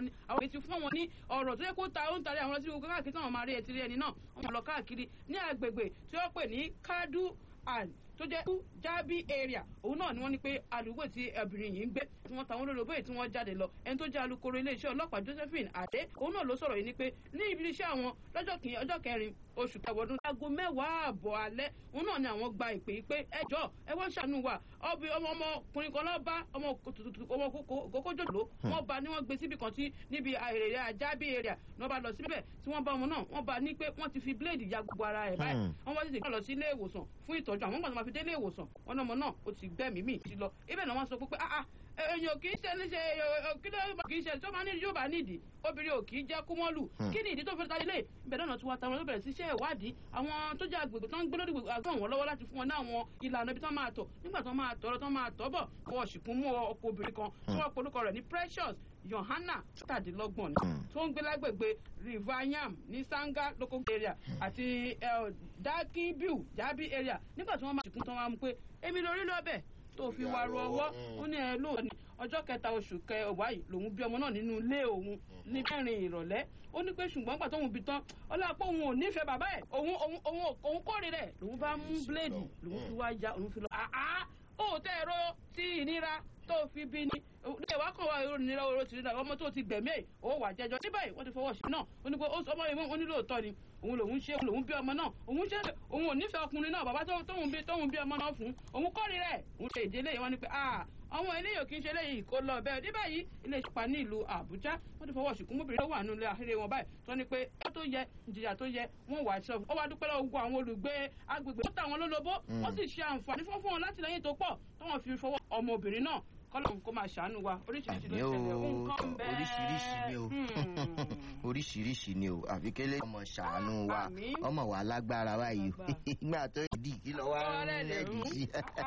àwọn àwọn ètí fún wọn ní ọ̀rọ̀ tó yẹ kó ta ó ń tarí àwọn lọ sí gbogbo káàkiri táwọn máa rí ẹtì rí ẹni náà wọn lọ káàkiri ní agbègbè tí wọ́n pè ní kadu and tó jẹ́ jábí area òun náà ni wọ́n ní pé àdúgbò tí obìnrin yìí ń gbé tí wọ́n tàwọn olóró bóyè tí wọ́n jáde lọ ẹni tó jẹ́ alukoro iléeṣẹ́ ọlọ́pàá Josephine Adé òun náà ló sọ̀rọ̀ yìí ni pé ní ibi iṣẹ́ àwọn lọ́jọ́ kìíní ọjọ́ kẹrin oṣù kẹwọ́dún aago mẹ́wàá àbọ̀ alẹ́ òun náà ni àwọn gba ìpè yìí pé ẹ jọ ẹ wọ́n ṣàánú wa ọbẹ̀ ọmọkùnrin kan lọ́ọ́ bá ọmọ kókójòló wọ́n bá ní wọ́n gbé síbi kan tí níbi èrè àjábí area ní wọ́n bá lọ síbẹ̀ tí wọ́n bá ọmọ náà wọ́n bá ní pé wọ́n ti fi bíléèdì ya gbogbo ara ẹ̀ báyìí wọ́n wá sì tètè lọ sí ilé ìwòsàn fún ìtọ́jú àwọn gbàgbọ́n máa fi dé ilé ìwòsàn wọn náà ọmọ náà ó ti gbẹ́mìí mì sí lọ ibẹ̀ náà wọ́n sọ pé ah èèyàn kì í ṣe ní ṣe kí ló kì í ṣe tó máa ní yóò bá nídìí obìnrin ò kì í jẹ́ kúmọ́lù kí ni ìdí tó fi ta ilé ìbẹ̀ náà tí wọ́n ta wọn ló bẹ̀rẹ̀ sí iṣẹ́ ìwádìí àwọn tó jẹ́ agbègbè tó ń gbé lórí àgbọ̀n wọn lọ́wọ́ láti fún wọn ní àwọn ìlànà ibi tó máa tọ̀ nígbà tó máa tọ̀ tó máa tọ̀ bọ̀ kọ́ ṣìkún mú ọkọ̀ obìnrin kan tí wọ́n polúkọ rẹ̀ ní Precious Yohana tàdínlọ́gbọ̀n ni tó ń gbé lágbègbè Rivayam ní Sanga local area àti Dakibiu Jabi area nígbà tí wọ́n máa ṣìkún tán wá mú pé èmi lórí lọ́bẹ̀ tó fi wá ru ọwọ́ ó ní ẹ lóòótọ́ ni ọjọ́ kẹta oṣù kẹwàá yìí lòun bí ọmọ náà nínú ilé òun ní mẹ́rin ìrọ̀lẹ́ ó ní pé ṣùgbọ́n gbà tóun bí tán ọlọ́pàá òun ò nífẹ̀ẹ́ bàbá ẹ̀ òun òun òun òun kórè rẹ̀ lòun bá mú bíléèdì lòun fi wá ya òun fi lọ àá ó tẹ́ ẹ̀rọ tí ìnira tó fi bí ni ilé wa kàn wá èrò ìnira oró tìrìnà ọmọ tó ti gbẹ̀mí ẹ̀ ó wà jẹjọ ní báyìí wọ́n ti fọwọ́ sí náà ó ní pé ọmọ yìí ó ní lóòótọ́ ni òun lòun ṣe lòun bí ọmọ náà òun ṣe òun ò nífẹ̀ẹ́ ọkùnrin náà bàbá tóun bí tóun bí ọmọ náà fún òun kórè rẹ̀ òun ṣe ìdílé yìí wọ́n ní pé ah àwọn eléyìí kì í ṣe eléyìí kó lọ bẹ́ẹ̀ ní báyìí ilé ìṣùpá ní ìlú Àbújá wọ́n ti fọwọ́ ṣùkú mọ́bìnrin tó wà nínú ilé àhéré wọn báyìí tó ní pé ó tó yẹ ìjìyà tó yẹ wọ́n wà ṣọ ó wá dúpẹ́ lọ́wọ́ gbogbo àwọn olùgbé agbègbè tó tà wọ́n lólobó wọ́n sì ṣe àǹfààní fún fún wọn láti lẹ́yìn tó pọ̀ tó wọ́n fi fọwọ́ ọmọbìnrin náà kọ́lọ́n kó máa ṣàánú wa oríṣiríṣi ló ṣẹlẹ̀ nǹkan bẹ́ẹ̀ oríṣiríṣi ni o oríṣiríṣi ni o àfikẹ́lẹ́ ọmọ ṣàánú wa ọmọ wa lágbára báyìí o ìgbà tó dì kí lọ wá rẹ́ẹ̀dì sí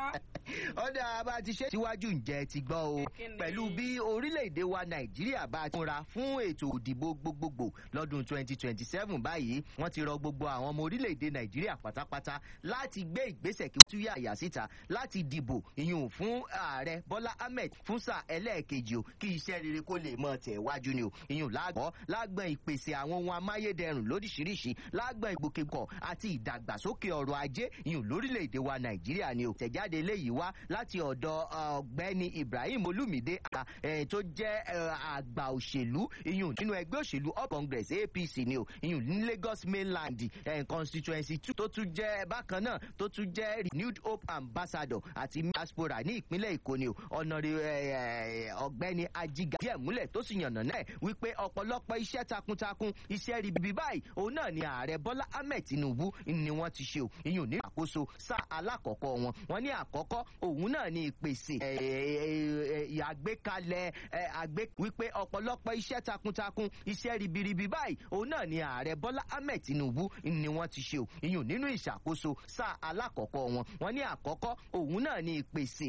ọ̀dà bá ti ṣe síwájú ǹjẹ́ ti gbọ́ o pẹ̀lú bí orílẹ̀-èdè wa nàìjíríà bá ti múra fún ètò òdìbò gbogbogbò lọ́dún 2027 báyìí wọ́n ti rọ gbogbo àwọn ọmọ orílẹ̀-èdè nàìjíríà pátápátá láti gbé ìgbésẹ̀ kí wọ́n tún yà àyà síta láti dìbò ìyún fún ààrẹ bọ́lá ahmed fún sáà ẹlẹ́ẹ̀kejì o kí iṣẹ́ rere kó lè mọ tẹ̀ wájú ni o ìyún lágbọ́ lágbọ́n ìpèsè àwọn ohun amáyédẹrùn lóríṣiríṣi lágbọ́n ìgbòkègbọ̀ àti ìdàgbàsókè ọrọ̀ ajé ìyún lórílẹ̀‐èdè wa nàìjíríà ni o tẹ̀jáde eléyìí wá láti ọ̀dọ̀ ọ̀gbẹ́ni ibrahim olumide tó jẹ́ àgbà òṣèlú ìyún nínú ẹgbẹ́ òṣèlú all congress apc ni o ìyún ní lagos mainland constituency two tó tún jẹ́ bákan náà tó tún jẹ́ renewed hope ambassador àti diaspora ní ìpínlẹ̀ èkó ni o ọ̀nà ọ̀gbẹ́ni ajiga díẹ̀ múlẹ̀ tó sì yànnà náà wípé ọ̀pọ̀lọpọ̀ iṣẹ́ takuntakun iṣẹ́ ribibi báyìí òun náà ni ààrẹ bọ́lá ahmed tinubu ni wọ́n ti ṣe o ìyún ní àkóso sáà alákọ̀ọ́kọ́ wọn wọ́n ní àkọ́kọ́ òun náà ni ìpèsè àgbékalẹ̀ àgbé wípé ọ̀pọ̀lọpọ̀ iṣẹ́ takuntakun iṣẹ́ ribiribi báyìí òun náà ni ààrẹ bọ́lá ahmed tinubu ni wọ́n ti ṣe o ìyún nínú ìṣàkóso sáà alákọ̀ọ́kọ́ wọn wọ́n ní àkọ́kọ́ òun náà ni ìpèsè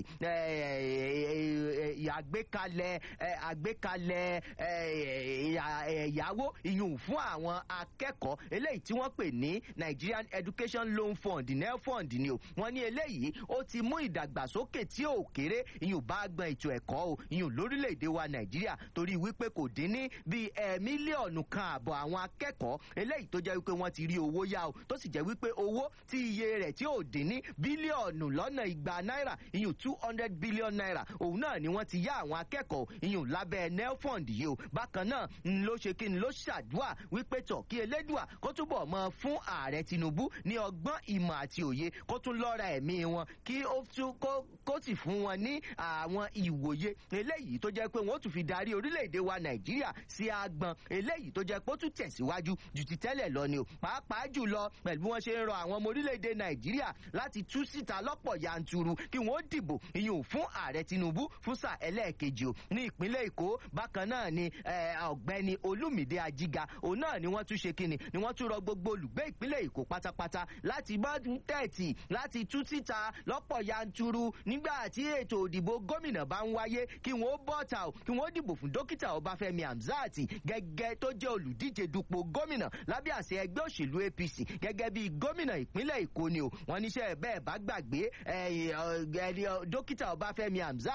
àgbékalẹ̀ àgbékalẹ̀ ẹ̀yáwó ìyún fún àwọn akẹ́kọ̀ọ́ eléyìí tí wọ́n pè ní Nigerian Education Loan Fund nel fund ni o wọ́n ní eléyìí ó ti mú ìdàgbàsókè tí ò kéré ìyún bá gbọ́n ètò ẹ̀kọ́ o ìyún lórílẹ̀‐èdè wa Nàìjíríà torí wípé kò dín ní bíi ẹ̀ mílíọ̀nù kan àbọ̀ àwọn akẹ́kọ̀ọ́ eléyìí tó jẹ́ wípé wọ́n ti rí owó yá o tó sì jẹ́ wípé owó tí iye rẹ̀ tí ò dín ní bílíọ̀nù lọ́nà igba náírà ìyún two hundred billion naira òun náà ni wọ́n ti yá àwọn akẹ́kọ̀ọ́ ìyún lábẹ́ nelfund yìí o bákan náà ń ló ṣe kí ni ló ṣàdúà wípé tọ̀ kí elédùà kó túbọ̀ mọ fún ààrẹ Tinubu ní ọgbọ́n ìmọ̀ àti òye kó tún lọ́ra ẹ̀mí wọn kí ó tún kó sì fún wọn ní àwọn ìwòye eléyìí tó jẹ́ pé wọ́n tún fi darí orílẹ̀-èdè wa Nàìjíríà sí agbọn eléyìí tó jẹ́ pé ó tún tẹ̀síwájú ju ti tẹ́lẹ̀ lọ ni o pàápàá jùlọ pẹ̀lú bí wọ́n ṣe ń rọ àwọn ọmọ orílẹ̀-èdè Nàìjíríà láti tú síta lọ́pọ̀ yanturu kí wọ́n dìbò ìyún fún ààrẹ Tinubu fún sáà ẹlẹ́ẹ̀kejì o ní ìpínlẹ̀ Èkó bákan náà ni ọ̀gbẹ́ni Olúmídé Ajíga òun náà ni wọ́n tún ṣe kíni ni wọ́n tún rọ gbogbo olùgbé ìpínlẹ̀ Èkó pátápátá láti bá tẹ̀tì láti tú síta lọ́pọ̀ yanturu nígbà tí ètò òdìbò gómìnà bá ń wáyé kí wọ́n bọ́ta o kí wọ́n dìbò fún dókítà Ọbáfẹ́mi Hamzat gẹ́gẹ́ tó jẹ́ olùdíje dupò gómìnà lábẹ́ àṣẹ ẹgbẹ́ òṣèlú APC gẹ́gẹ́ bí gómìnà ìpínlẹ̀ Èkó ni o wọ́n níṣẹ́ bẹ́ẹ̀ bá gbàgbé dókítà Ọbáfẹ́mi Hamzat